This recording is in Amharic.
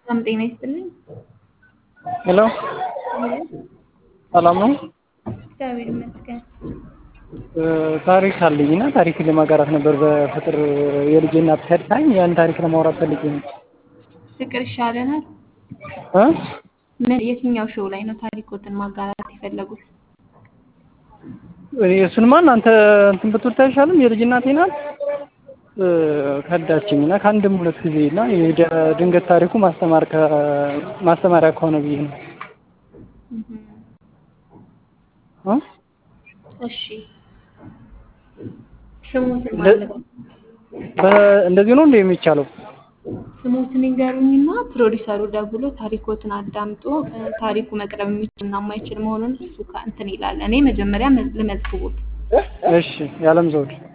በጣም ጤና ይስጥልኝ። ሄሎ ሄሎ፣ ሰላም ነው? እግዚአብሔር ይመስገን። ታሪክ አለኝ እና ታሪክን ለማጋራት ነበር። በፍቅር የልጄ እናት ከድታኝ ያን ታሪክ ለማውራት ፈልጌ ነው። ፍቅር ይሻለናል። እ ምን የትኛው ሾው ላይ ነው ታሪኮትን ማጋራት የፈለጉት? እኔ እሱንማ እናንተ እንትን ብትወጣ አይሻልም? የልጅ እናቴ ናት ከዳችኝ እና ከአንድም ሁለት ጊዜ እና የደ- ድንገት ታሪኩ ማስተማር ከ- ማስተማሪያ ከሆነ ብዬ ነው እ እሺ ስሙትን እንደ- ማለት ነው። በ- እንደዚህ ነው እንደ የሚቻለው? ስሙትን ይንገሩኝና ፕሮዲሰሩ ደውሎ ታሪኮትን አዳምጦ እ፣ ታሪኩ መቅረብ የሚችልና የማይችል መሆኑን እሱ ካ- እንትን ይላል። እኔ መጀመሪያ መ- ልመዝግቦት። እሺ የዓለም ዘውድ